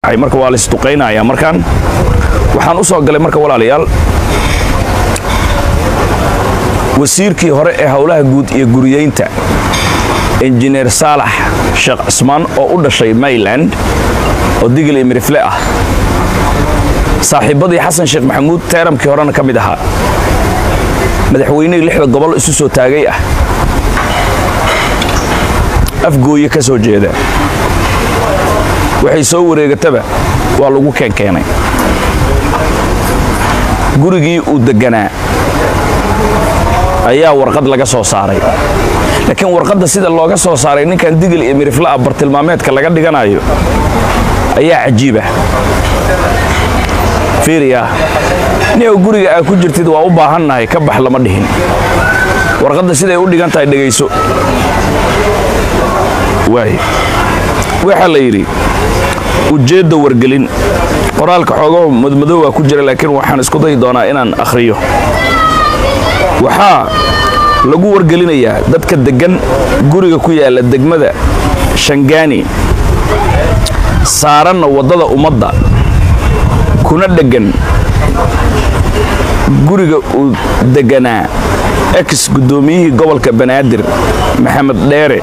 dhacay marka waa laisduqaynaya markaan waxaan u soo galay marka walaalayaal wasiirkii hore ee howlaha guud iyo guriyeynta injineer saalax sheekh cismaan oo u dhashay mayland oo digil iyo mirifle ah saaxiibbadii xasan sheekh maxamuud teeramkii horena ka mid ahaa madaxweynihii lixda gobol isu soo taagay ah afgooye ka soo jeeda waxay soo wareegataba waa lagu keenkeenay gurigii uu degganaa ayaa warqad laga soo saaray laakiin warqadda sida looga soo saaray ninkan digil iyo mirifla ah bartilmaameedka laga dhiganayo ayaa cajiibah fiiriya niow guriga aa ku jirtid waa u baahannahay ka bax lama dhihin warqadda siday u dhigan tahay dhegayso waay waxaa la yidhi ujeedda wargelin qoraalka xoogaho madmadowaa ku jira laakiin waxaan isku dayi doonaa inaan akhriyo waxaa lagu wargelinayaa dadka deggan guriga ku yaalla degmada shangaani saaranna waddada ummadda kuna dheggan guriga uu degganaa ex guddoomiyihii gobolka banaadir maxamed dheere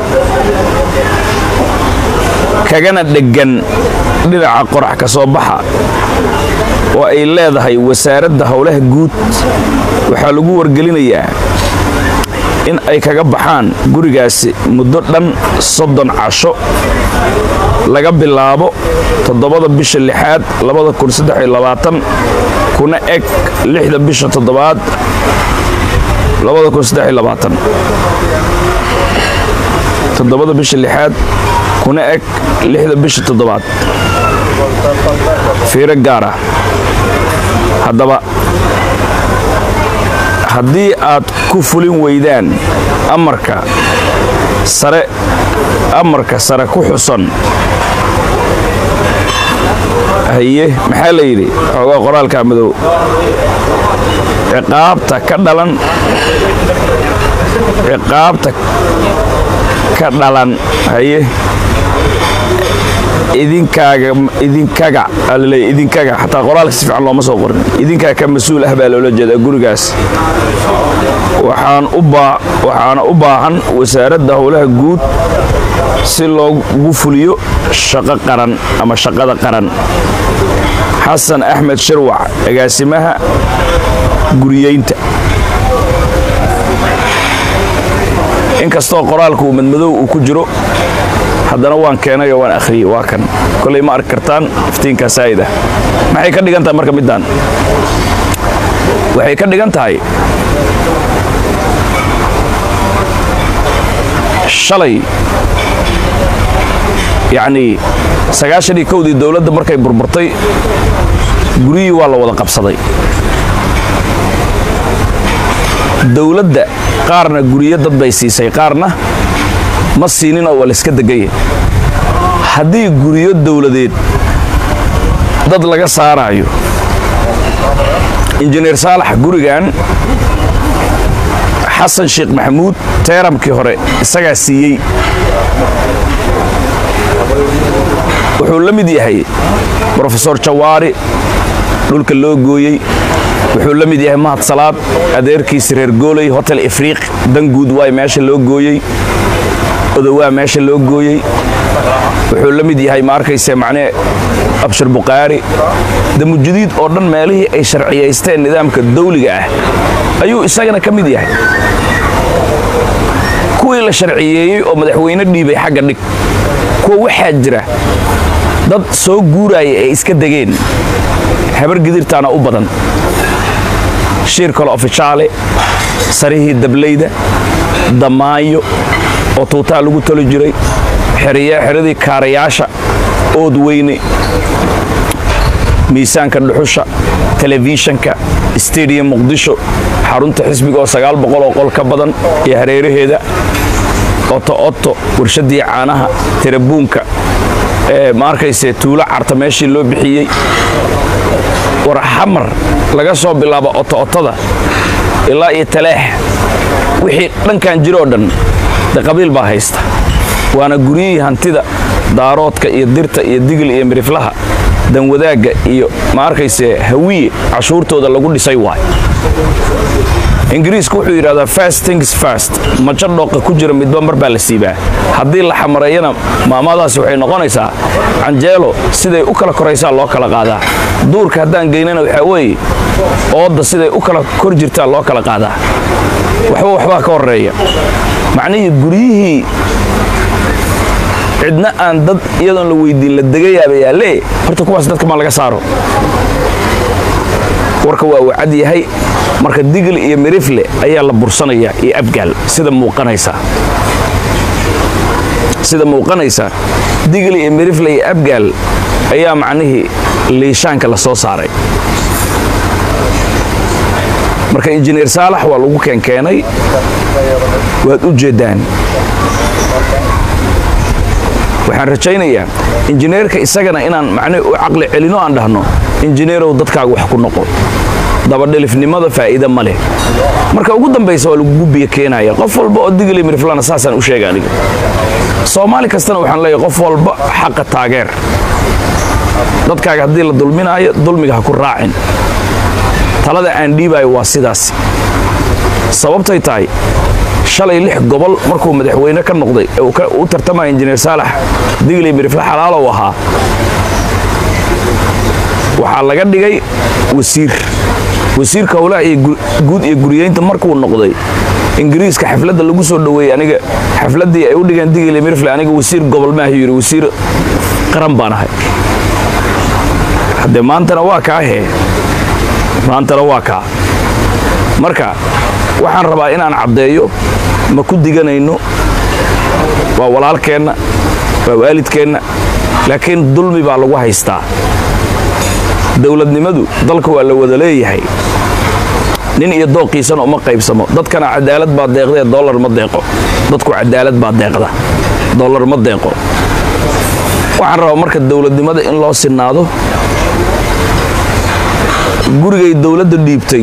kagana dheggan dhinaca qorax ka soo baxa oo ay leedahay wasaaradda howlaha guud waxaa lagu wargelinayaa in ay kaga baxaan gurigaasi muddo dhan soddon casho laga bilaabo toddobada bisha lixaad labada kun saddex iyo labaatan kuna eg lixda bisha toddobaad labada kun saddex iyo labaatan toddobada bisha lixaad kuna eg lixda bisha toddobaad fiiro gaara haddaba haddii aad ku fulin weydaan amarka sare amarka sare ku xusan haye maxaa la yidhi xoogaa qoraalka madow ciqaabta ka dhalan ciqaabta ka dhalan haye idinkaaga idinkaga alaleey idinkaga xataa qoraalka si fiican looma soo qorin idinkaa ka mas-uul ah baa loola jeedaa gurigaas waxaan u baa waxaana u baahan wasaaradda howlaha guud si loogu fuliyo shaqo qaran ama shaqada qaran xasan axmed shirwac agaasimaha guriyeynta inkastoo qoraalku madmadow uu ku jiro haddana waan keenayoo waan akhriyey waa kan kolay ma arki kartaan iftiinkaa saa'id ah maxay ka dhigan tahay marka middaan waxay ka dhigan tahay shalay yacnii sagaashan iyo kowdii dowladda markay burburtay guryihii waa la wada qabsaday dowladda qaarna guryo dad bay siisay qaarna ma siinin oo waa layska degaya haddii guryo dowladeed dad laga saaraayo injineer saalax gurigan xasan sheekh maxamuud teeramkii hore isagaa siiyey wuxuu la mid yahay brofesor jawaari dhulka loo gooyey wuxuu la mid yahay mahad salaad adeerkiisi reer gooley hotel ifriiq danguud waay meesha loo gooyey odowaa meesha loo gooyey wuxuu la mid yahay ma arkayse macnee abshir bukhaari damujudiid oo dhan meelihii ay sharciyaysteen nidaamka dawliga ah ayuu isagana ka mid yahay kuwii la sharciyeeyey oo madaxweyne dhiibay xagga dhig kuwa waxaa jira dad soo guuraaya ay iska degeen habar gidirtaana u badan shiir kale ofijaale sarihii dablayda damaayo oo tuutaa lagu toli jiray xeradii kaarayaasha ood weyne miisaanka dhuxusha telefishanka stadium muqdisho xarunta xisbiga oo sagaal boqol oo qol ka badan iyo hareeraheeda oto oto warshadii caanaha tirabuunka ee ma arkayse tuulo carta meeshii loo bixiyey war xamar laga soo bilaabo oto-otada ilaa iyo taleex wixii dhankan jiroo dhan de qabiil baa haysta waana guryihii hantida daaroodka iyo dirta iyo digil iyo miriflaha danwadaagga iyo ma arkayse hawiye cashuurtooda lagu dhisay waay ingiriisku wuxuu yidhahdaa fast things fast majo dhooqa ku jira midba mar baa la siibaa haddii la xamareeyana maamadaasi waxay noqonaysaa canjeelo siday u kala koraysaa loo kala qaadaa duurka haddaan geynana waxaa weeye oodda siday u kala kor jirtaa loo kala qaadaa waxba waxbaa ka horeeya macnihii guryihii cidna aan dad iyadoon la weydiin la degayaaba yaalle horta kuwaas dadka ma laga saaro warka waa uu cad yahay marka digl iyo mirifle ayaa la bursanaya iyo abgaal sida muuqanaysa sida muuqanaysa digl iyo mirifle iyo abgaal ayaa macnihii liishaanka la soo saaray marka injineer saalax waa lagu keenkeenay waad u jeeddaan waxaan rajaynayaa injineerka isagana inaan macnihi u caqli celino aan dhahno injineerow dadkaaga wax ku noqo dabadhelifnimada faa'iida ma leh marka ugu dambaysa waa lagugu biyo keenaya qof walba oo digli miriflana saasaan u sheega aniga soomaali kastana waxaan leeyahay qof walba xaqa taageer dadkaaga haddii la dulminaayo dulmiga ha ku raacin talada aan dhiibaayo waa sidaas sababtay tahay shalay lix gobol markuu madaxweyne ka noqday ee u tartamaya injineer saalax digli mirifle xalaalow ahaa waxaa laga dhigay wasiir wasiirka howlaha iyo guud iyo guriyeynta markuu noqday ingiriiska xafladda lagu soo dhoweeyey aniga xafladdii ay u dhigeen digli mirifle aniga wasiir gobol maaha yidhi wasiir qaran baan ahay haddee maantana waa kaa hee maantana waa kaa marka waxaan rabaa inaan caddeeyo ma ku diganayno waa walaalkeenna waa waalidkeenna laakiin dulmi baa lagu haystaa dowladnimadu dalka waa la wada leeyahay nin iyo dooqiisana uma qaybsamo dadkana cadaalad baa deeqdee dollar ma deeqo dadku cadaalad baa deeqda dollar ma deeqo waxaan rabaa marka dowladnimada in loo sinaado gurigay dowladda dhiibtay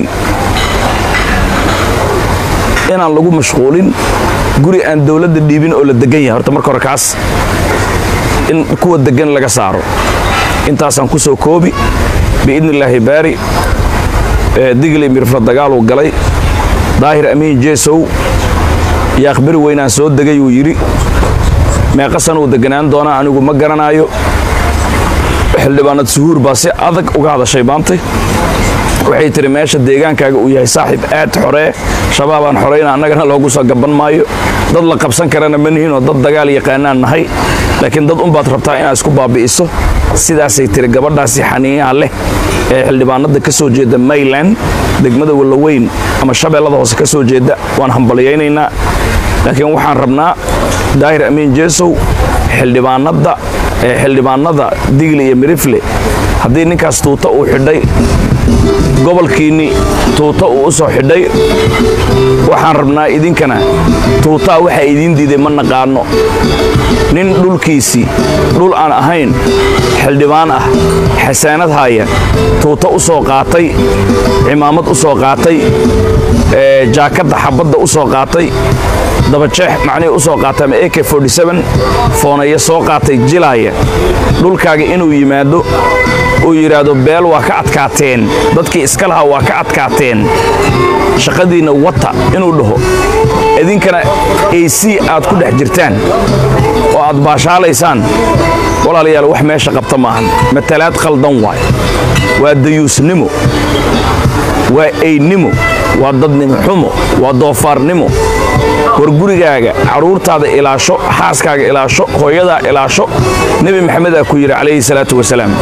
inaan lagu mashquulin guri aan dowladda dhiibin oo la degan yahay horta marka hore kaas in kuwa degan laga saaro intaasaan ku soo koobi biidni illaahi baari digli mirfla dagaaluu galay daahir amiin jeesow iyo akhbari weynaan soo degay uu yidhi meeqa sanuu deganaan doonaa anigu ma garanaayo xildhibaanad suhuur baa si adag uga hadashay maantay waxay tihi meesha deegaankaaga uu yahay saaxiib aad xoree shabaabaan xorayna annagana loogu soo gaban maayo dad la qabsan karana ma nihinoo dad dagaal yaqaanaan nahay laakiin dad unbaad rabtaa inaad isku baabi'iso sidaasay tiri gabadhaasi xaniinaha leh ee xildhibaanada ka soo jeeda mayland degmada wallaweyn ama shabeellada hoose ka soo jeeda waan hambalyaynaynaa laakiin waxaan rabnaa daahir amiin jeesow xildhibaanada xildhibaanada digli iyo mirifle haddii ninkaas tuuta uu xidhay gobolkiinni tuuta uu u soo xidhay waxaan rabnaa idinkana tuutaa waxaa idiin diiday ma naqaano nin dhulkiisii dhul aan ahayn xildhibaan ah xasaanad haaya tuuta u soo qaatay cimaamad u soo qaatay jaakadda xabadda u soo qaatay dabajeex macnihii u soo qaatay ama ak fooneeya soo qaatay jilaaya dhulkaaga inuu yimaado uu yidhaahdo beel waa ka adkaateen dadkii iska lahaa waa ka adkaateen shaqadiinna wata inuu dhaho idinkana ac aad ku dhex jirtaan oo aad baashaalaysaan walaalayaal wax meesha qabta maahan matalaad khaldan waay waa dayuusnimo waa eynimo waa dadnimo xumo waa doofaarnimo war gurigaaga carruurtaada ilaasho xaaskaaga ilaasho hooyadaa ilaasho nebi maxamedaa ku yidhi calayhi salaatu wasalaam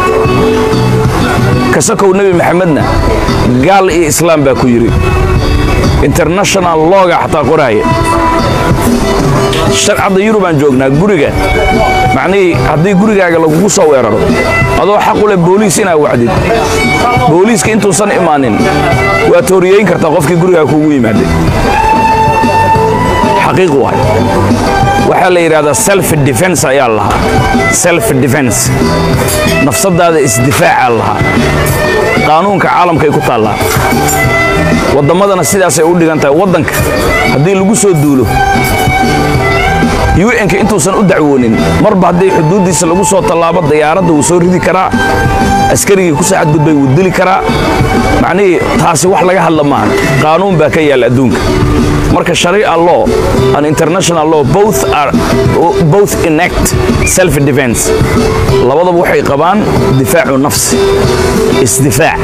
kasakow nebi maxamedna gaal iyo islaam baa ku yidhi international looga xataa qoraaya sharcadda yurubaan joognaa guriga macnihii haddii gurigaaga lagugu soo weeraro adoo xaq u leh booliis inaad wacdid booliiska intuusan imaanin waa tooriyeyn kartaa qofkii gurigaaga kuugu yimaaday xaqiiq waay waxaa la yidhahdaa self defense ayaa lahaa self defense nafsadaada isdifaaca lahaa qaanuunka caalamkay ku taallaa wadammadana sidaasay u dhigan tahay waddanka haddii lagu soo duulo un-ka intuusan u dacwoonin marba haddii xuduuddiisa lagu soo tallaabo dayaaradda wuu soo ridi karaa askarigii ku saacadgudbay wuu dili karaa macnihii taasi wax laga hadla maaha qaanuun baa ka yaalla adduunka marka sharia law and international law both are both enact self defense labadaba waxay qabaan difaacu nafsi isdifaac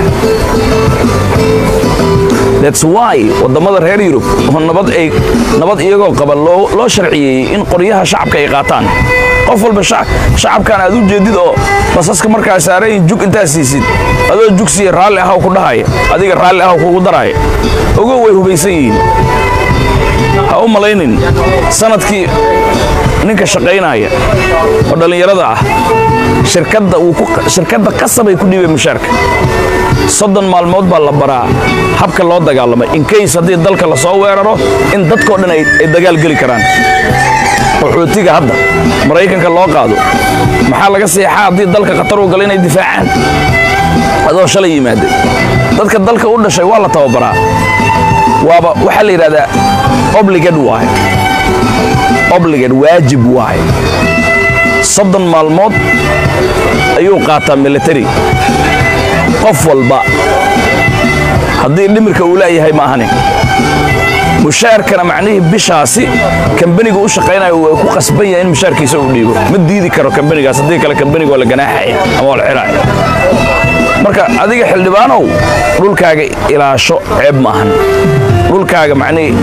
that's why wadamada reer yurub oo nabad ay nabad iyagoo qaban loo loo sharciyeeyey in qoryaha shacabka ay qaataan qof walba shacabkan aad u jeedid oo basaska markaa saarayin jug intaad siisid adoo jugsiya raalli ahaw ku dhahaya adiga raalli ahaw kugu daraya ogow way hubaysan yihiin ha u malaynin sanadkii ninka shaqaynaya oo dhallinyarada ah shirkadda shirkadda qasabay ku dhiibeen mushaarka soddon maalmood baa la baraa habka loo dagaalamay inkays haddii dalka la soo weeraro in dadkao dhan ay dagaal geli karaan qaxootiga hadda maraykanka loo qaado maxaa laga seexaa haddii dalka khatar u gala inay difaacaan adoo shalay yimaada dadka dalka u dhashay waa la tababaraa waaba waxaa la yidhahdaa obligad waay obligad waajib waay soddon maalmood ayuu qaataa military qof walba haddii dhimirka uu laayahay ma ahani mushaarkana macnihii bishaasi kambaniga u shaqaynayo waa ku qasban yahay in mushaarkiisa uu dhiibo ma diidi karo kambanigaas haddii kale kambaniga waa la ganaaxaya ama waa la xiraaya marka adiga xildhibaanow dhulkaaga ilaasho ceeb ma ahan dhulkaaga macnihii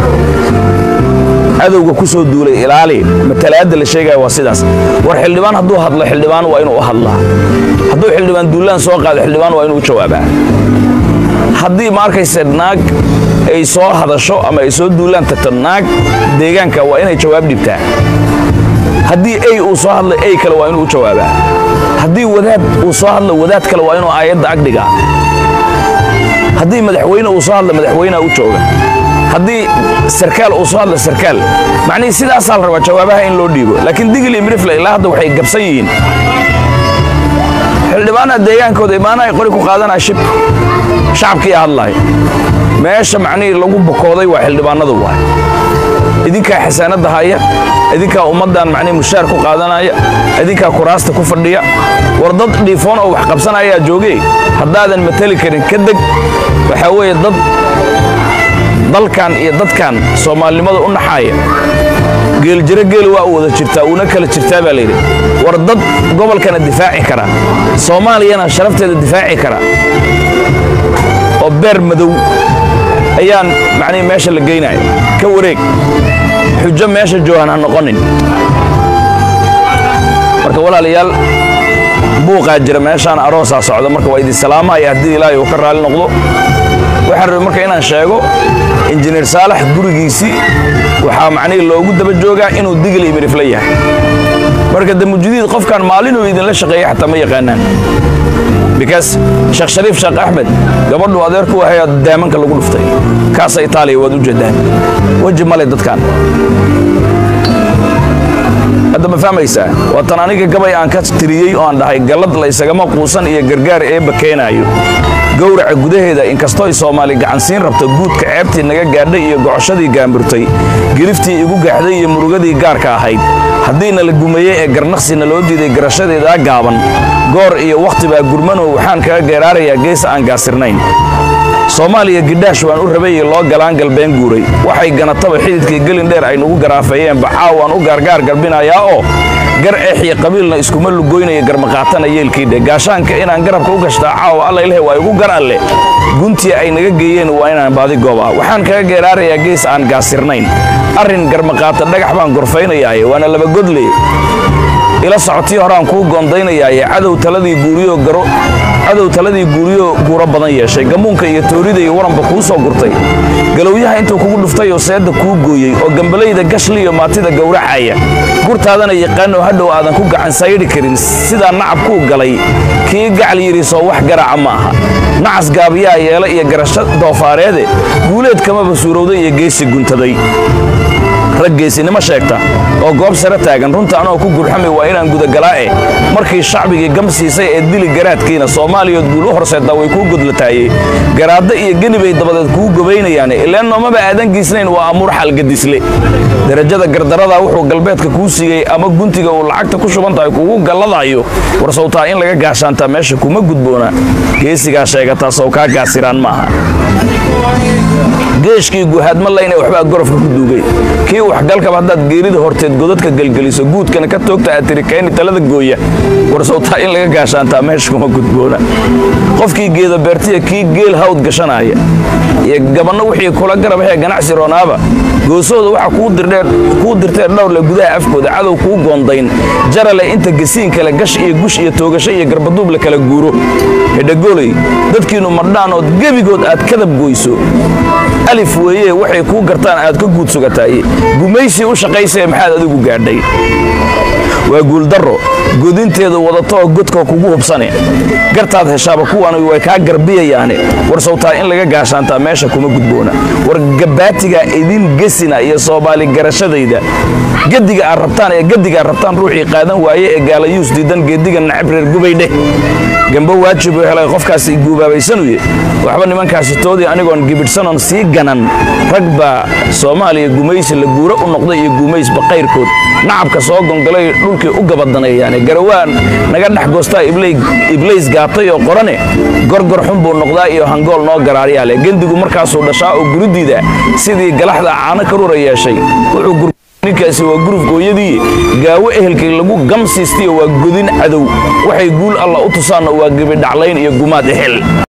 cadowga ku soo duulay ilaali matalaadda la sheegaya waa sidaas war xildhibaan hadduu hadlo xildhibaan waa inuu u hadlaa hadduu xildhibaan duulaan soo qaado xildhibaan waa inuu u jawaabaa haddii ma arkayse naag ay soo hadasho ama ay soo duulaan tagto naag deegaanka waa inay jawaab dhibtaa haddii ey uu soo hadlo ey kale waa inuu u jawaabaa haddii wadaad uu soo hadlo wadaad kale waa inuu aayadda agdhigaa haddii madaxweyne uu soo hadlo madaxweynea u jooga haddii sarkaal uu soo hadlo sarkaal macnihii sidaasaa la rabaa jawaabaha in loo dhiibo laakiin digil iyo mirifle ilaa hadda waxay gabsan yihiin xildhibaanaha deegaankooda imaanaha ay qori ku qaadanaya shib shacabkiiya hadlaaya meesha macnihii lagu bokooday waa xildhibaanadu waay idinkaa xasaanadda haya idinkaa ummaddan macnihii mushaar ku qaadanaya idinkaa kuraasta ku fadhiya war dad dhiifoon oo wax qabsanayaa joogee haddaadan matali karin ka deg waxaa weeye dad dalkan iyo dadkan soomaalinimada u naxaaya geeljiro geela waa u wada jirtaa uuna kala jirtaa baa layidhi war dad gobolkana difaaci kara soomaaliyana sharafteeda difaaci kara oo beer madow ayaan macnihi meesha la geynaya ka wareeg xujo meesha joogaan ha noqonin marka walaalayaal buuqaa jira meeshaan aroosaa socda marka waa idin salaamaya haddii ilaahay uu ka raali noqdo waxaan rabay marka inaan sheego injineer saalax gurigiisii waxaa macnihii loogu daba joogaa inuu digil iyo mirifle yahay marka damujudiid qofkan maalinuu idinla shaqeeya xataa ma yaqaanaan bikaas sheekh shariif sheekh axmed gabadhu adeerku wahayaa daamanka lagu dhuftay kaasa itaaliya waad u jeedaan weji male dadkan hadda ma fahmaysaa waa tan aniga gabay aan ka tiriyey oo aan dhahay gallad la ysagama quusan iyo gargaar eebba keenaayo gowraca gudaheeda inkastoo ay soomaali gacansiin rabto guudka ceebtii naga gaadhay iyo gocoshadii gaamburtay geliftii igu gaaxday iyo murugadii gaarka ahayd haddiina la gumeeyey ee garnaqsina loo diiday garashadeedaa gaaban goor iyo wakhti baa gurmanow waxaan kaga geeraarayaa geesa aan gaasirnayn soomaaliya gidhaash waan u rabayey loo galaan galbeen guuray waxay ganataba xididkii gelin dheer ay nugu garaafeeyeen bacaaw waan u gaargaar garbinayaa oo gar eexiyo qabiilna iskuma lugoynaya garmaqaatana yeelkiidhe gaashaanka inaan garabka u gashtaa caawa alla ileh waa igu gar alle guntii ay naga geeyeen waa inaan baadi gooba waxaan kaga geeraarayaa gees aan gaasirnayn arrin garmaqaata dhagax baan gorfaynayaaye waana laba godle ila socotii horaan kuu goondaynayaaye cadow taladii guuriyo garo cadow taladii guuriyo guuro badan yeeshay gamuunka iyo toorida iyo waranba kuu soo gurtay galowyaha intuu kugu dhuftay oo seedda kuu gooyey oo gambalayda gashli iyo maatida gowracaya gurtaadana yaqaanoo hadhow aadan ku gacan sayidhi karin sidaa nacab kuu galay kii gacal yidhi soo wax garaaca ma aha nacas gaabiyaa yeela iyo garasho doofaareede guuleed kamaba suurowday iyo geesi guntaday rag geesinimo sheegta oo goob sare taagan runta anoo ku gurxami waa inaan gudagalaae markii shacbigii gam siisay ee dili garaadkiina soomaaliyood guul u horseedtaa way kuu godlataayey garaaddo iyo genibay dabadeed kuu gobaynayaane ileen noomaba aadan giisnayn waa amuur xalgadisle darajada gardarada wuxuu galbeedka kuu siiyey ama guntiga uu lacagta ku shuban tahay kugu galladayo war sawtaa in laga gaashaantaa meesha kuma gudboona geesigaa sheegataa sow kaa gaasiraan maaha geeshkii guhaadma layna waxbaa gorofka ku duugay kii waxgalkaba haddaad geerida horteed godadka gelgeliso guudkana ka toogta aad tiri kayni talada gooya war sawtaa in laga gaashaantaa meesha kuma gudboona qofkii geeda beertiya kii geel hawd gashanaya iyo gabanno wixii kula garabahee ganacsi roonaaba goosahooda waxa kuu dirtee dhowrle gudaha afkooda cadow kuu goondayn jarale inta gasiin kale gash iyo gush iyo toogasho iyo garbaduub la kala guuro hedhagooley dadkiinnu madhaanood gebigood aad kadab goyso alif weeye waxay kuu gartaan aad ka guud sugataaye gumaysii u shaqaysee maxaad adigu gaadhay waa guuldarro godinteeda wadatoo godka kugu hubsane gartaad heshaaba kuwan way kaa garbiyayaane war sawtaa in laga gaashaantaa meesha kuma gudboona war gabaatiga idin gesina iyo soomaali garashadayda gediga aad rabtaan ee gediga aad rabtaan ruuxii qaadan waaye ee gaalayuus diidan geediga nacab reer gubaydheh gambo waajib uu helay qofkaasi guubaabaysanuye waxba nimankaasi toodii anigoon gibidhsanoon sii ganan rag baa soomaaliya gumaysi la guuro u noqday iyo gumaysba qayrkood nacabka soo gongalay dhulkii u gabadaneeyaane garawaan naga dhex goostaa iblays gaatay oo qorane gorgor xun buu noqdaa iyo hangool noo garaaryaale gendigu markaasuu dhashaa oo guridiida sidii galaxda caano karura yeeshay ninkaasi waa guruf gooyadii gaawo ehelkii lagu gamsiistiyo waa godin cadow waxay guul alla u tusaanna waa gebidhaclayn iyo gumaad ehel